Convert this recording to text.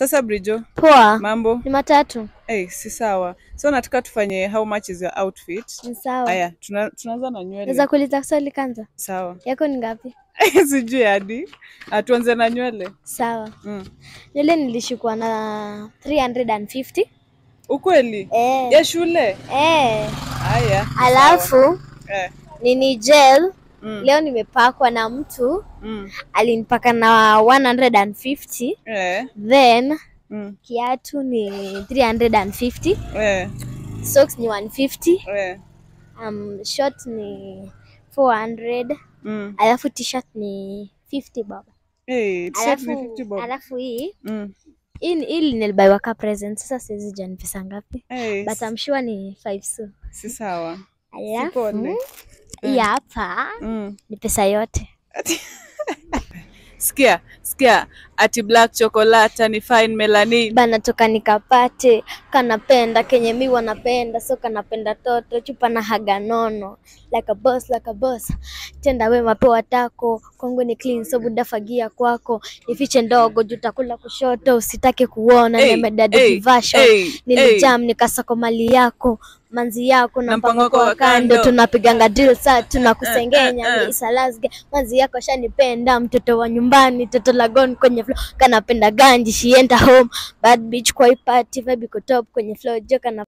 Sasa Brijo, Poa. mambo? Ni matatu. Hey, si sawa. So nataka tufanye how much is your outfit? Ni sawa. Aya, tuna, tunaanza na nywele. Naweza kuuliza swali kwanza? Sawa. Yako ni ngapi? Sijui hadi. Ah, tuanze na nywele. Sawa. Mm. Nywele nilishukua na 350. Ukweli? Eh. Ya shule? Eh. Aya. Alafu Eh. nini gel Mm. leo nimepakwa na mtu Mm. alinipaka na 150 Eh. then Mm. kiatu ni 350 Eh. socks ni 150 Eh. um, short ni 400 Mm. alafu t-shirt ni 50 baba Hey, t-shirt ni alafu, 50 bob. alafu hii Mm. hii ni- hii nilibaiwa ka present sasa siwezi jua ni pesa ngapi Hey, but I'm sure ni 5 so si sawa. alafu Sipone. hii hapa Mm. ni pesa yote Sikia, sikia. Ati black chocolate ni fine melanin. bana toka nikapate kanapenda kenye mi wanapenda so kanapenda toto chupa na haga nono like a boss, like a boss. tenda wema pewa tako kwangu ni clean so buda fagia kwako nifiche ndogo jutakula kushoto usitake kuona Hey, nimedadi hey, kivasho hey, nilijam nikasako mali yako manzi yako na Na mpango mpango wako wa wa kando. kando tunapiganga drill saa tunakusengenya Eh, eh, eh. ni isalasge manzi yako shanipenda mtoto wa nyumbani toto lagon kwenye flow kanapenda ganji she enter home bad bitch kwa hii party vibe iko top kwenye flow jo kana